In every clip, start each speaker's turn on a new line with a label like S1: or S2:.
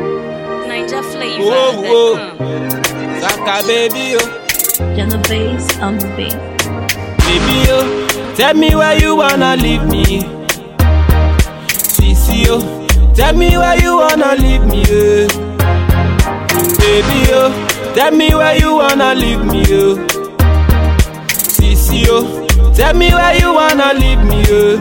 S1: Ninja flavor.
S2: Whoa, whoa.
S1: that come.
S2: Saka baby, oh,
S3: Genovese on the beat.
S2: baby, oh, tell me where you wanna leave me. Sisi, oh, tell me where you wanna leave me, oh. Baby, oh, tell me where you wanna leave me, oh. Sisi, oh, tell me where you wanna leave me, oh.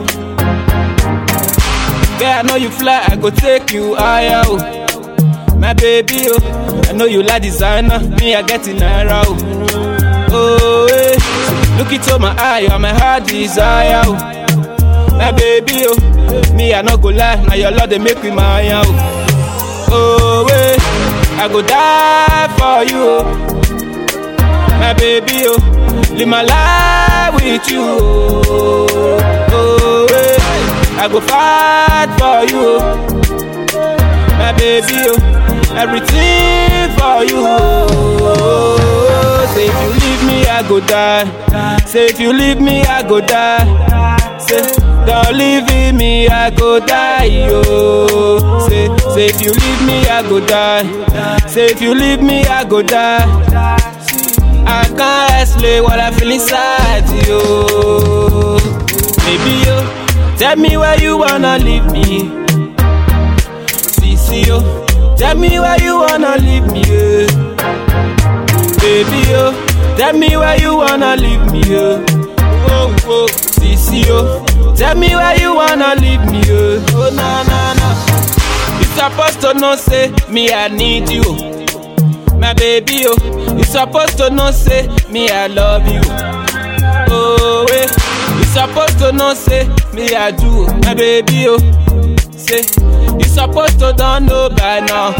S2: Girl, I know you fly, I go take you higher, oh. My baby, oh, I know you like designer, me I get in naira, oh. Oh, eh. Look into my eye, you're my heart desire, oh. My baby, oh, me I no go lie, now your love they make me my oh. Oh, eh. I go die for you, oh. My baby, oh, live my life with you, oh. Oh, eh. I go fight for you, oh my baby, oh, everything for you. Oh, say if you leave me, I go die. Say if you leave me, I go die. Say don't leave me, I go die. Oh, say say if you leave me, I go die. Say if you leave me, I go die. I can't explain what I feel inside you. Baby, yo, tell me where you wanna leave me. Sisi, yo, tell me where you wanna leave me. Yeah. Baby, yo, tell me where you wanna leave me. Yeah. Oh, oh, Sisi, yo, tell me where you wanna leave me. Yeah. Oh, na na na. You supposed to know, say me I need you. My baby, oh, you supposed to know, say me I love you. Oh, eh. You supposed to know, say me I do. My baby, oh, say you supposed to don't know by now.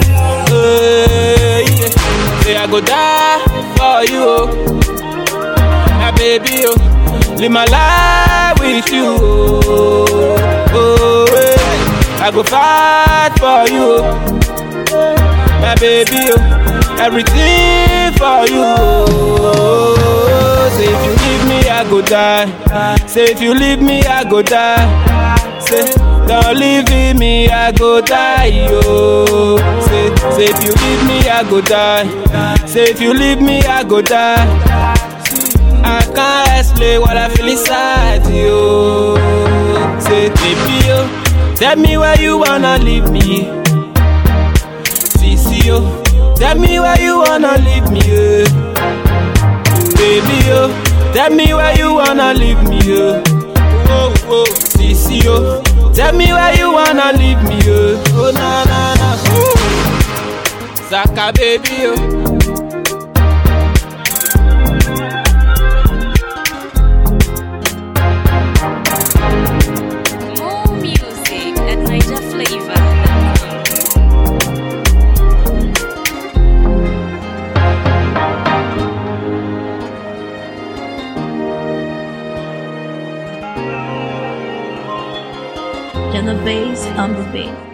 S2: Eh, yeah. Say I go die for you, oh. My baby, oh, live my life with you. Oh, oh eh. I go fight for you. Oh my baby, oh, everything for you. Oh, say if you leave me, I go die. Say if you leave me, I go die. Say don't leave me, I go die. Oh, say say if you leave me, I go die. Say if you leave me, I go die. I can't explain what I feel inside you. Say baby, oh, tell me where you wanna leave me. Sisi, yo, tell me where you wanna leave me, yeah. Baby, yo, tell me where you wanna leave me, yeah. Oh, oh, Sisi, yo, tell me where you wanna leave me, yeah. Oh, na, na, na. Ooh. Saka, baby, yo.
S1: More music at Ninja flavor.
S3: Genovese on the beat.